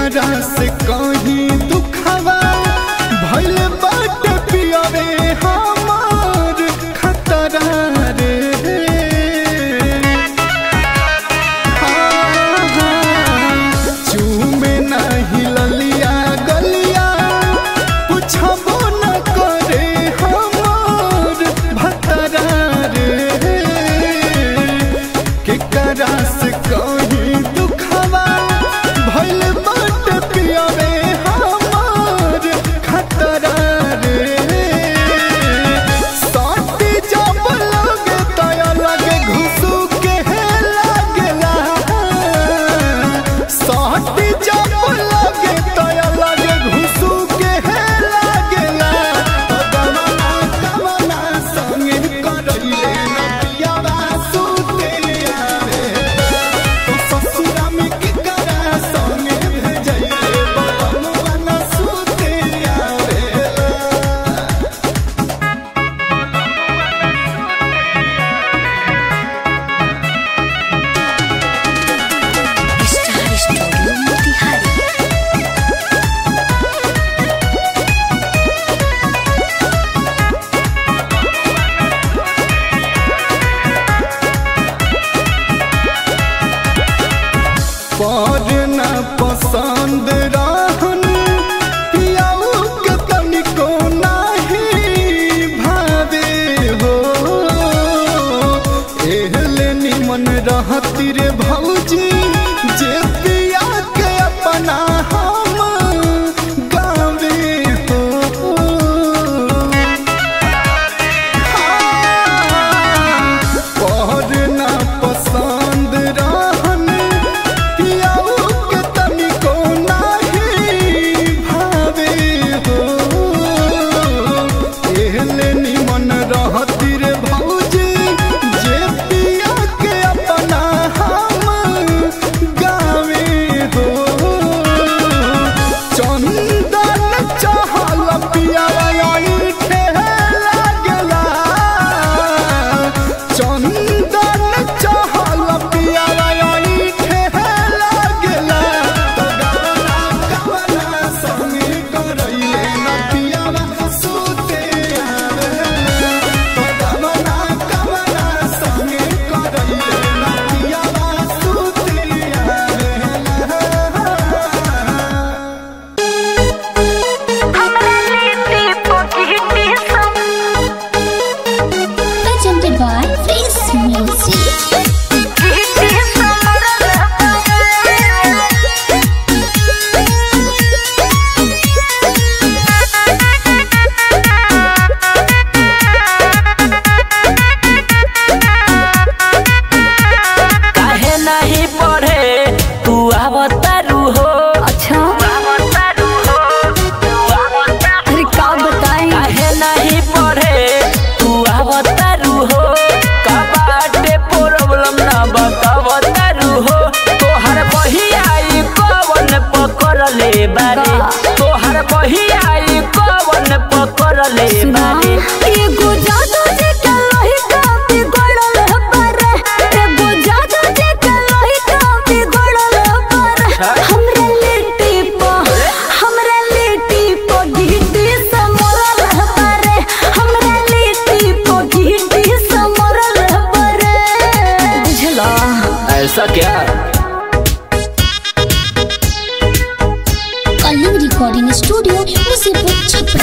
केकरा से कहीं दुखवा भइल बाट पियरे हमार खतरा रे हाँ, हाँ, चूमे नहीं ललिया गलिया पूछबो न करे हमार भतरा रे केकरा से कहीं दुखवा भइल बाट पियरे हमार खतरा रे साथी जब लगे तया लगे घुसू के लागेला साथी जब लगे तया लगे घुसू के लागेला तदमना तमना संगे करइले न पियावा सुते आवे तो ससुरा में की करा संगे भेजइले बलमवा न सुते आवे स्टार स्टूडियो मोतिहारी पर न पसंद रहन पियाऊ के तनिको नाही भावे हो एहले निमन रहती रे भौजी जे पिया के अपना हम गावे हो पर न पसंद रहन पियाऊ के तनिको नाही भावे हो एहले निमन रहती रे भौजी जे पिया के अपना हम गावे हो चंदन चहल पियावा ठे लागला चंदन चहल पियावा ठे लागला तो गवना गवना संगे करइले न पियावा सुते आवेला तो गवना गवना संगे करइले न पियावा सुते आवेला presented by Face Music. काहे नहीं पढ़े तू आवतारू हो अच्छा आवतारू हो तू आवतारू अरे का बताएं काहे नहीं पढ़े तू आवतारू हो का बाटे प्रॉब्लम ना बतावतारू हो तोहर बहियाई कवन पकड़ ले बारे का? तोहर बहियाई कवन पकड़ ले बारे एगो जादू जी के लोही का बिगड़ल बारे एगो जादू जी के लोही का बिगड़ल बारे हमरा लिट्टी प हमरा लिट्टी प गिट्टी से मरल बारे हमरा लिट्टी प गिट्टी से मरल बारे बुझला ऐसा क्या कलिंग रिकॉर्डिंग स्टूडियो मुसीबत छपरा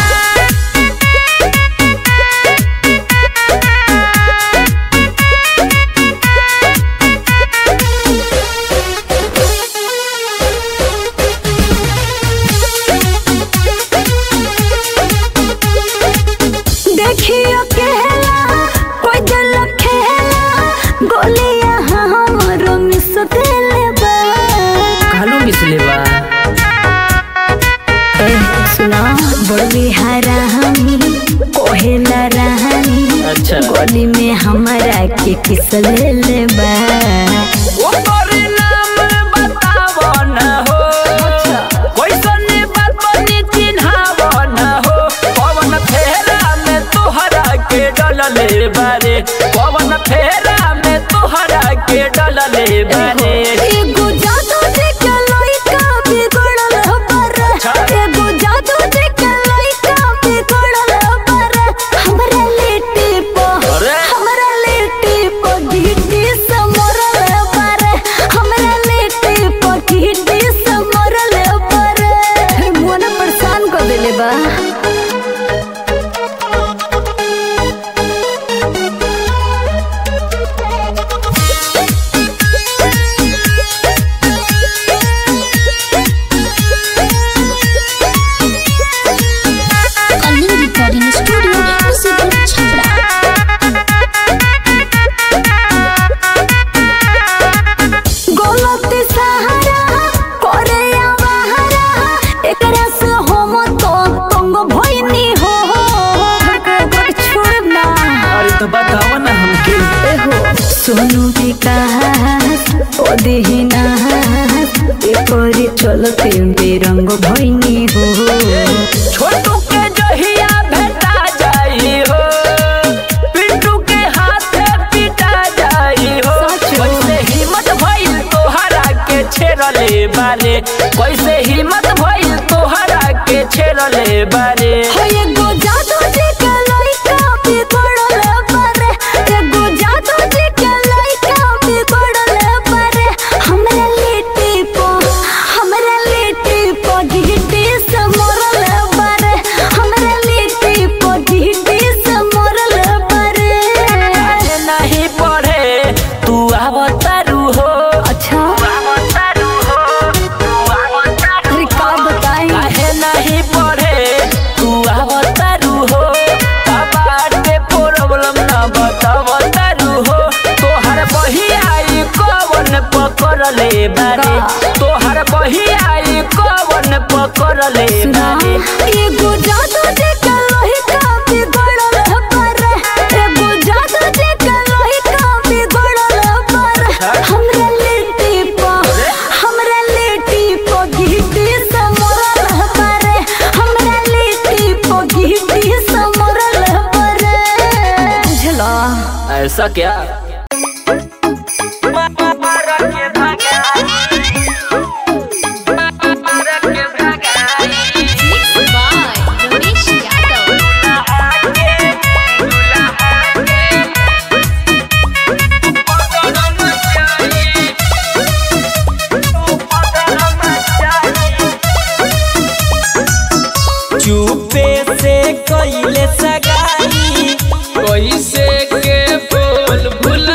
देखियो केला कोई दिल खेला गोलियां हमरो मिस देले बा कालू मिसले बा ए सुना बड़वी हरा हमी कोहेला रहानी अच्छा। गोली में हमारा के किस ले ले बा ओकर नाम बतावो न हो कैसन बात बनी चिन्हाव न हो पवन फेरा में तोहरा के डलले बारे पवन फेरा में तोहरा के डलले बारे एगो जादू जी के लइका बिगड़ल सोनू विकास ओदेहिना एपरे चलते बेरंग भइनी हो छोटू के जहिया भेटा जाई हो पिंटू के हाथे पिटा जाई हो सच। कैसे हिम्मत भइल तोहरा के छेड़ले बारे कैसे हिम्मत भइल तोहरा के छेड़ले बारे हो एगो जादू जी के लइका बिगड़ल बारे एगो जादू जी के लइका बिगड़ल बारे हमरा लिट्टी पो हमरा लिट्टी पो गिट्टी से मरल बारे हमरा लिट्टी पो गिट्टी से मरल बारे काहे नहीं पढ़े तू आवतारू हो अच्छा आवतारू हो तू आवतारू अरे का बताई काहे नहीं पढ़े तू आवतारू हो का बाटे प्रॉब्लम ना बतावतारू हो तोहर बहियाई कवन पकड़ले बारे का? तोहर बहियाई कवन पकड़ले सुना बारे एगो जादू जी के लइका बिगड़ल बारे एगो जादू जी के लइका बिगड़ल बारे हमरा लिट्टी पो हमरा लिट्टी पो गिट्टी से मरल बारे हमरा लिट्टी पो गिट्टी से मरल बारे बुझला ऐसा क्या चुपे से कइले सगाई कैसे के बोल भुल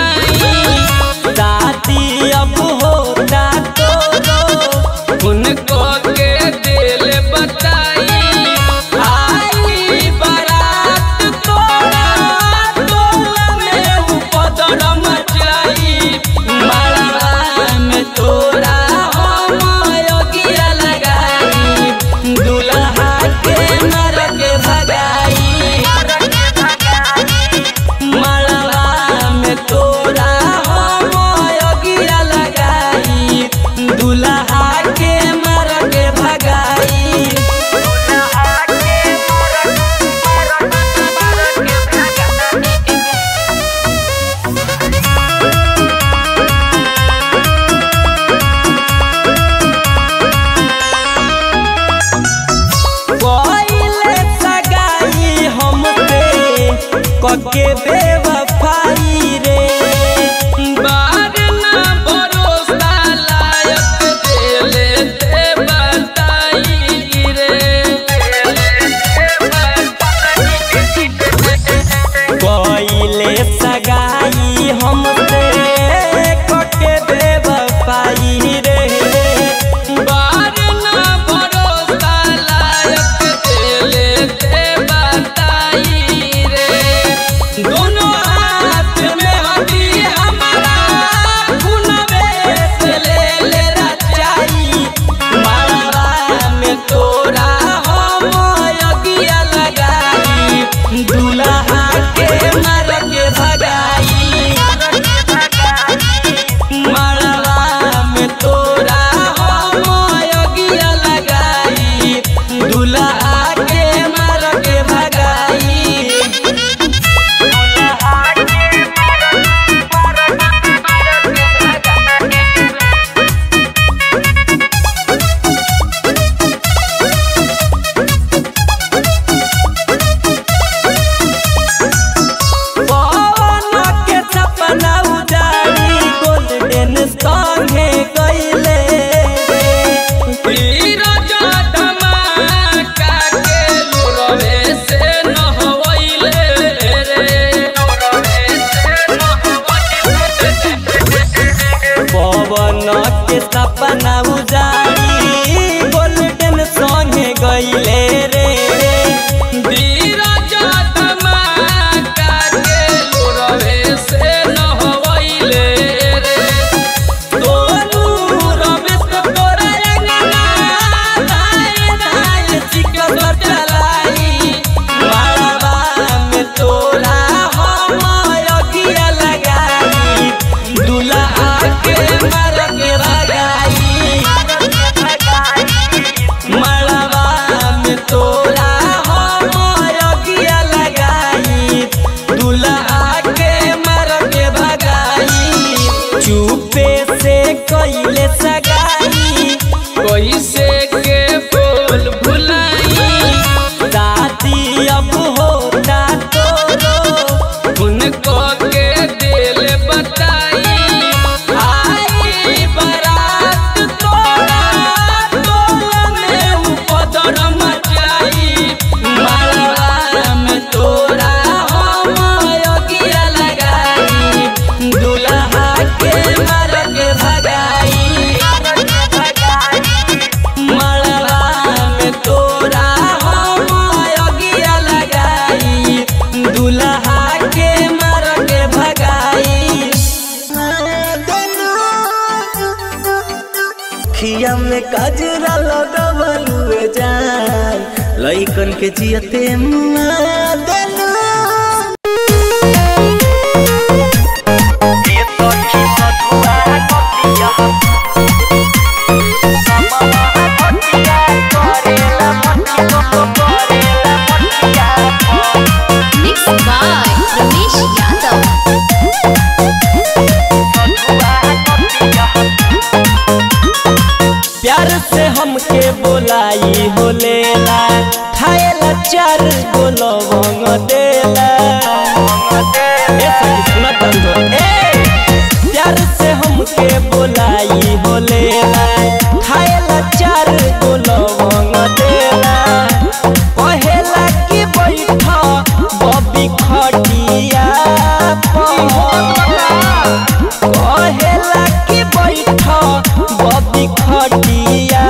अखिया में काजरा लगवलुए जान लइकन के जियते मुआ देलू Mixed by Ramesh Yadav. प्यार से हमके बोलाई हो लेला खाएला चार गो लवंग देला ए सखी सुना तंदो ए प्यार से हमके बोलाई हो लेला खाएला चार गो लवंग देला कहेला कि बैठ बबी खटिया कहेला कि बैठ बबी खटिया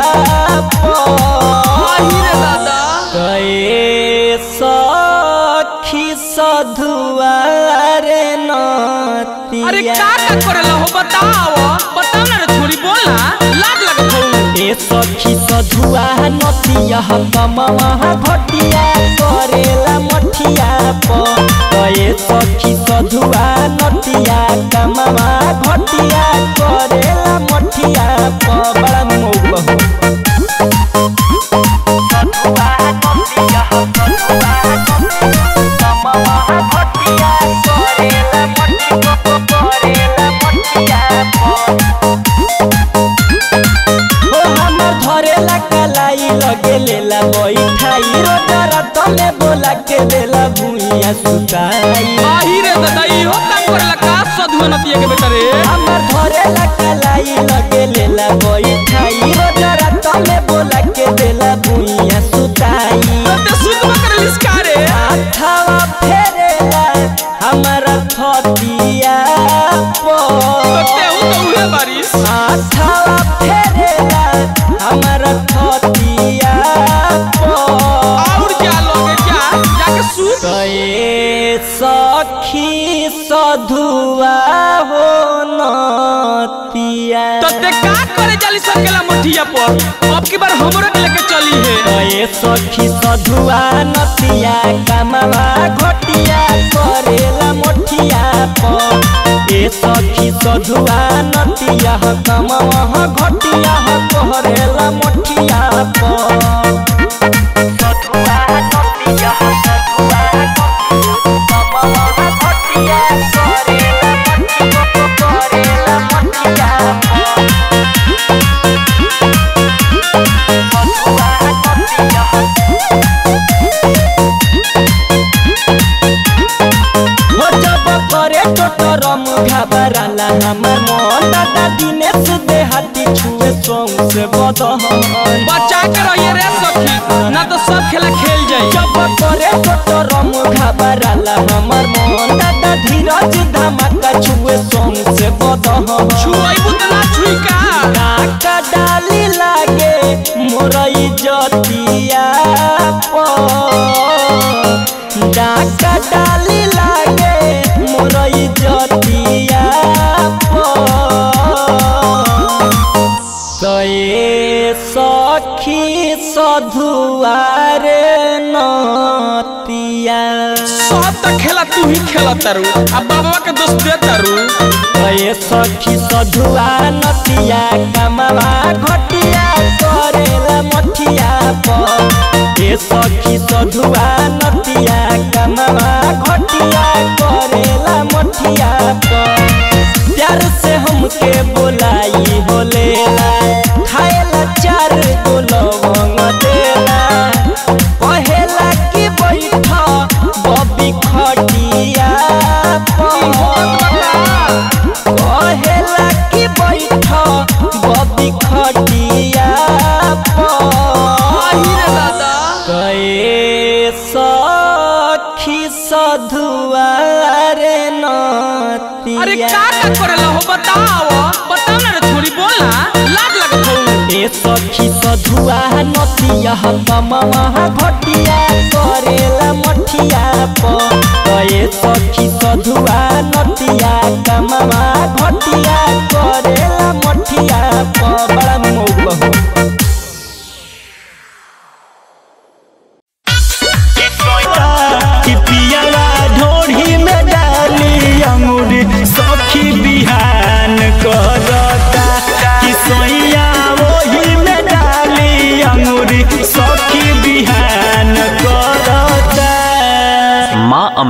गए सखी सधुआरे नतिया अरे का का करेला हो बताओ बताओ ना रे छोरी बोला लाज लगत हो ए सखी सधुआ नतिया कमवा घटिया करेला मठिया प ए सखी सधुआ नतिया कमवा घटिया करेला मठिया प बड़ा मौग बहु हो हमर धरेला कलाई लगे लेला बैठाई रोजरा तले बोला के देला भुइया सुताई आही रे दादा इहो काम करेला का सधुआ नतिया के बेटा रे हमर धरेला कलाई लगे लेला बैठाई रोजरा तले बोला के देला भुइया सुताई ते सुतवा करेलिस का रे हाथवा फेरेला हमरा थतिया तो पर तेहू तो उहे बारिश हाथवा फेरेला हमरा थतिया पर और क्या लोगे क्या जाके सूत गए सखी सधुआ हो नतिया तो ते का करे जाली सकेला मठिया पर अब की बार हमरो के लेके चली है गए सखी सधुआ नतिया कमवा घटिया करेला मोठिया पर ए सखी सधुआ नतिया कमवा घटिया करेला मोठिया पर हो जब करे टोटरम घबराला हमर मन दादा दिनेश देहाती छुए सोंग से बदहन बचा के रहिए रे सखी ना तो सब खेला खेल जाई जब करे टोटरम घबराला हमर मन दादा धीरज धमाका छुए सोंग से बदहन छुआई बुतना छुई का नाका डाली लागे मोरई जतिया डाका डाली लागे मोरई जतिया गए सखी सधुआरे नतिया सब तो खेला तू ही खेला तारू अब बाबा के दोस्त दे तारू गए सखी सधुआ नतिया कमवा घटिया करेला मठिया पर ए सखी सधुआ नतिया कमवा घटिया करेला मठिया पर प्यार से हमके बोलाई हो लेला खाएला चार गो लवंग देला कहेला कि बैठ बबी खटिया कहेला कि बैठ बबी खटिया गए सखी सधुआरे नतिया अरे का का करेला हो बताओ बताओ ना रे छोरी बोला लाज लगत हो ए सखी सधुआ नतिया कमवा घटिया करेला मठिया प ए सखी सधुआ नतिया कमवा घटिया करेला मठिया प बड़ा मौग बहु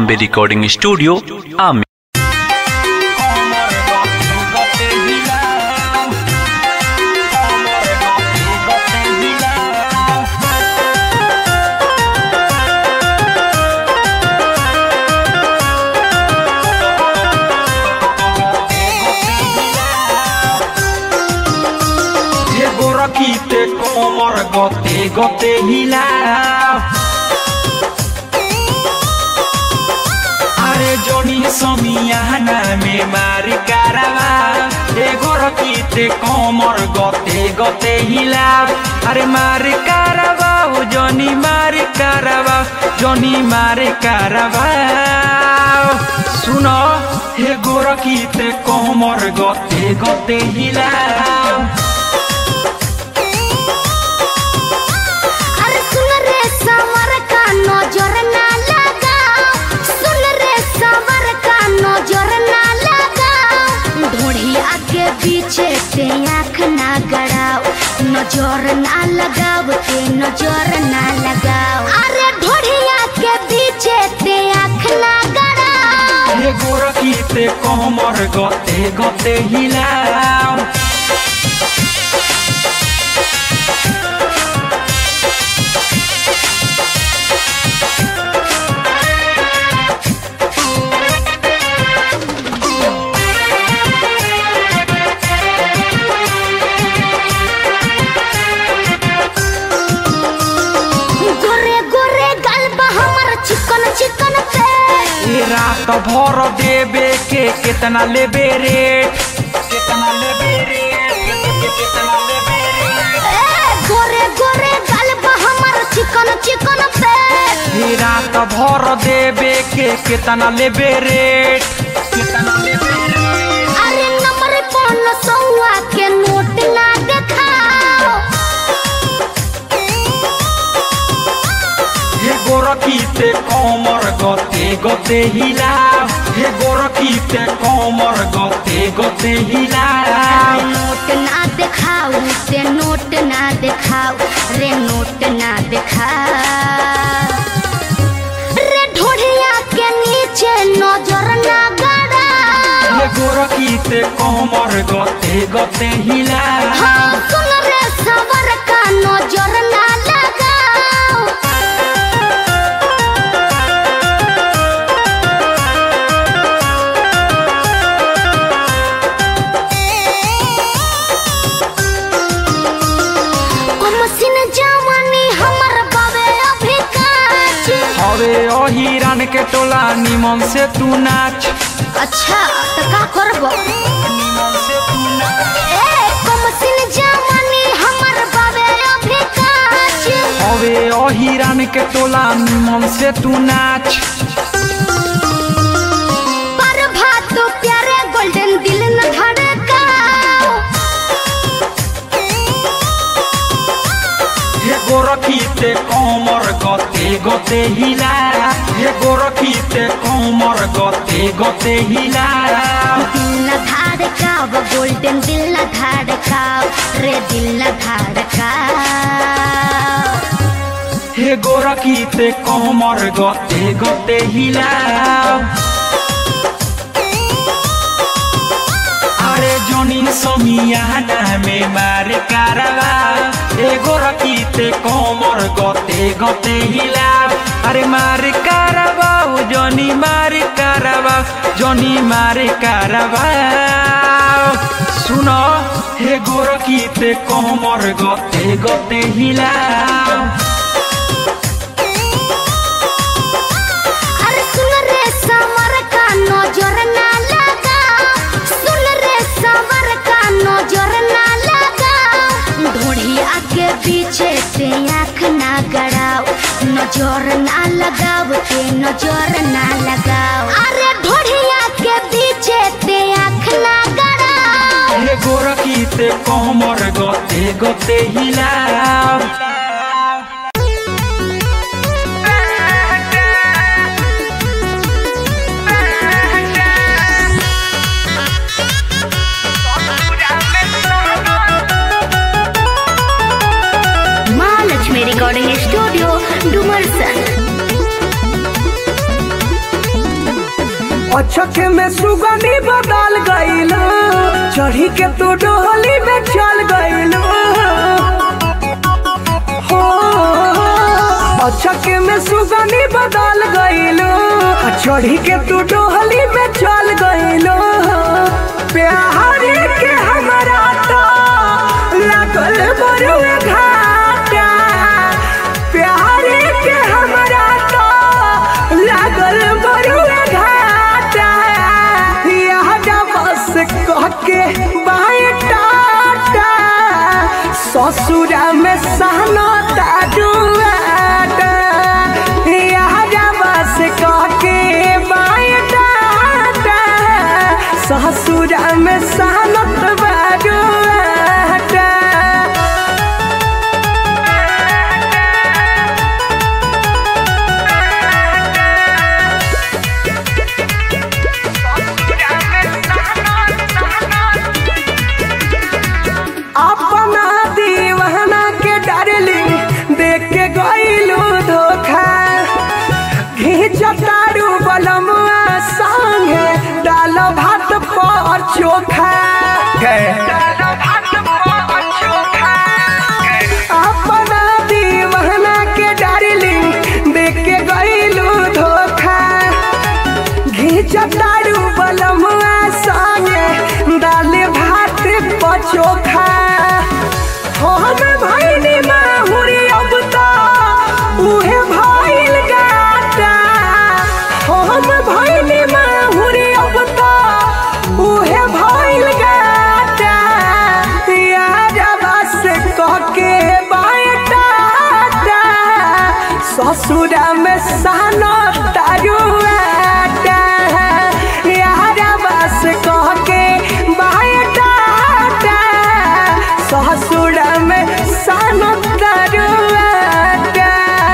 Ambe Recording Studio, Ami. এগো রকিতে কোমর গতে গতে হিলা আরে জনি সমিয়ানা মে মারি কারাবা এগো রকিতে কোমর গতে গতে হিলা আরে মারি কারাবা ও জনি মারি কারাবা জনি মারি কারাবা শুনো হে গোরকিতে কোমর গতে গতে হিলা अरे सुन रे सवर का नजर ना लगा सुन रे सवर का नजर ना लगा ढोढ़िया के पीछे से आँख ना गड़ाओ नजर ना लगाओ के नजर ना लगाओ अरे ढोढ़िया के पीछे से आँख ना गड़ाओ হে গোরকিতে কোমর গতে গতে হিলাও गोरे गोरे गलबा हमर चिकन चिकन पे ए रात भर देबे के केतना लेबे रेट केतना लेबे रेट केतना लेबे रेट ए, गोरे गोरे गलबा हमर चिकन चिकन पे ए रात भर देबे के केतना लेबे रेट केतना लेबे रेट अरे नंबर पन सौआ के नोट ना देखाओ হে গোরকিতে কোমর গতে গতে হিলাও হে গোরকিতে কোমর গতে গতে হিলাও नोट ना देखाओ से नोट ना देखाओ रे नोट ना देखाओ रे ढोढ़िया के नीचे नजर ना गड़ाओ হে গোরকিতে কোমর গতে গতে হিলাও हाँ सुन रे सवर का नजर ना लगाओ कमसिन जवानी हमर बाबे अभी काच हवे ओ हिरन के टोला निमन से तू नाच अच्छा तो का करबो निमन से तू नाच ए कमसिन जवानी हमर बाबे अभी काच हवे ओ हिरन के टोला निमन से तू नाच पर भात प्यारे गोल्डन दिल न धड़काओ হে গোরকিতে কোমর গতে গতে হিলা হে গোরকিতে কোমর গতে গতে হিলা दिल न धड़काओ गोल्डन दिल न धड़काओ रे दिल न धड़काओ হে গোরকিতে কোমর গতে গতে হিলা আরে জনি সমিয়ানা মে মারে কারাবা এ গোরকিতে কোমর গতে গতে হিলা আরে মারে কারাবা ও জনি মারে কারাবা জনি মারে কারাবা শুনো হে গোরকিতে কোমর গতে গতে হিলা अरे सुन रे समर का नजर ना लगा सुन रे समर का नजर ना लगा ढोढ़िया के पीछे से आँख ना गड़ाओ नजर ना लगाओ के नजर ना लगाओ अरे ढोढ़िया के पीछे से आँख ना गड़ाओ হে গোরকিতে কোমর গতে গতে হিলাও महालक्ष्मी रिकॉर्डिंग स्टूडियो डुमरसन अचक में सुगनी बदल गईल चढ़ी के तू डोली में चल गईल हो अचक में सुगनी बदल गईल चढ़ी के तू डोली में चल गईल प्यार के हमरा तो लागल बरुए घाटा प्यार के हमरा तो लागल बरुए घाटा यहाँ बस कह के बाएं टाटा ससुरा में सहना ताजुआटा यहाँ बस कह के बाएं टाटा ससुरा में सहनत बाजुआटा अपना दीवाना के डार्लिंग देख के गईलू धोखा घींचतारू बलमुआ संगे डाल भात पर चोखा अपना दीवाना के डार्लिंग देख के गईलू धोखा घींचतारू बलमुआ संगे दाल भात पचोखा हम भैनी माहुरी अब तो उहे भइल गाटा हम भैनी माहुरी अब तो उहे भइल गाटा यारवा से कह के बाटा ससुरा में सानो तारुआटा यारवा से कह के बाटा ससुरा में सानो तारुआटा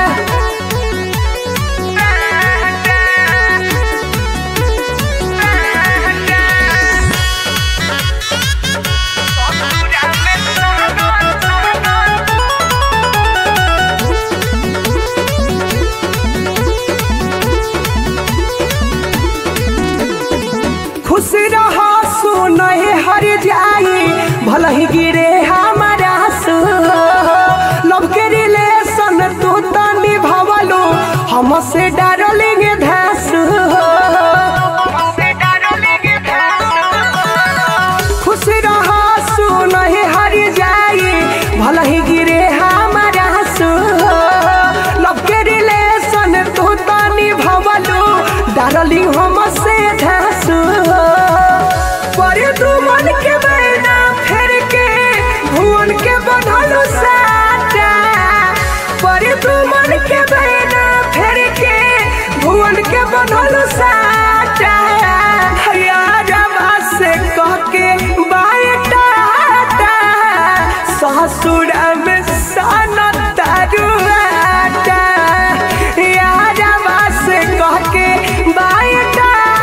खुश रहो सुनहे हर जाई भल ही गिरे हमारा सु लव के रिलेशन तू तो निभावलो हमसे डरलेंगे धासु खुश रहो सुनहे हर जाई भल ही गिरे हमारा सु लव के रिलेशन तू तो निभावलो डरलिंग हमसे धासु पर तू मन के बैना फेर के भुवन के बंधलू साटा पर तू मन के बैना फेर के भुवन के बंधलू साटा यारवा से कह के बाटा ससुरा में साना तारुआटा यारवा से कह के बाटा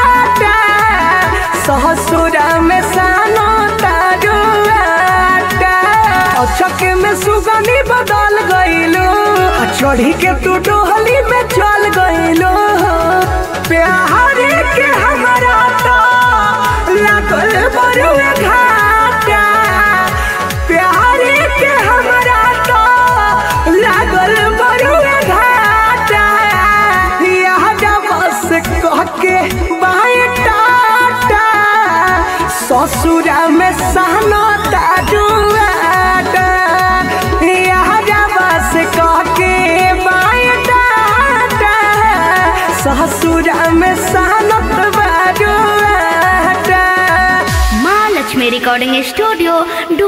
ससुरा में सानो तारुआटा अचक में सुगनी बदल गईलो चढ़ी के तू डोहली में चल गईलो प्यार के हमरा तो लागल बरुए घाटा प्यार के हमरा तो लागल बरुए घाटा यहाँ बस कह के बाएं टाटा ससुरा में सहना ताजुआटा यहाँ बस कह के बाएं टाटा ससुरा में सहनत बाजुआटा माँ लक्ष्मी रिकॉर्डिंग स्टूडियो